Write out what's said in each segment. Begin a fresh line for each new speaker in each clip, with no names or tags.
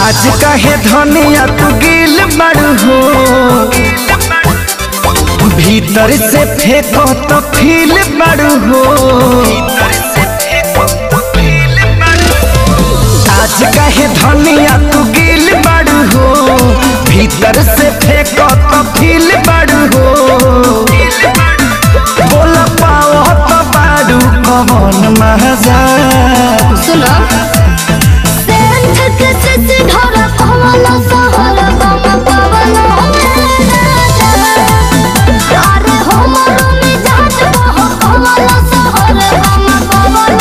आज कहे धनिया तू गिल बड़ू हो भीतर से फेंको तो फील बड़ू हो आज कहे धनिया तू गिल बड़ू हो भीतर से फेंको तो फील बड़ू हो बोल पाओ तो बाड़ू कौन मजा
सुनो सेंध के सिसी ढोर पवन सहर बम पवन अरे हमर मिजाज बह पवन सहर बम पवन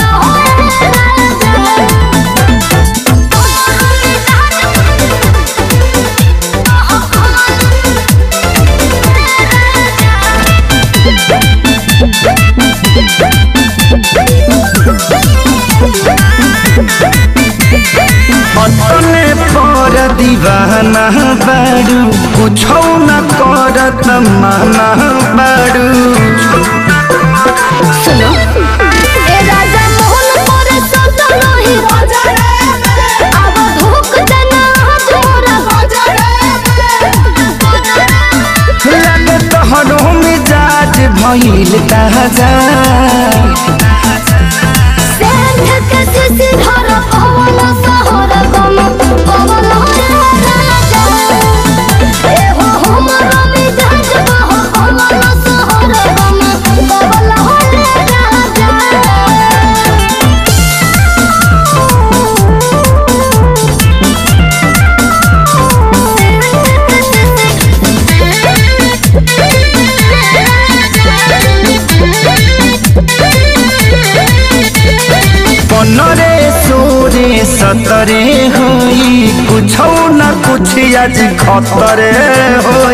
अपने पर दीवाना बाड़ू कुछो न करत माना बाड़ू
सुनो ए राजा मोहन पर सत नहीं राजा अब धोख देना तोरा राजा
लगे तोहरो मिजाज भइल ताजा
सेंध के सिसी धर पवन सहर गम पवन राजा ए हो हमर मिजाज बह पवन सहर गम पवन राजा
पनरे सोरे सतरे होई कुछो न कुछ आज खतरे हो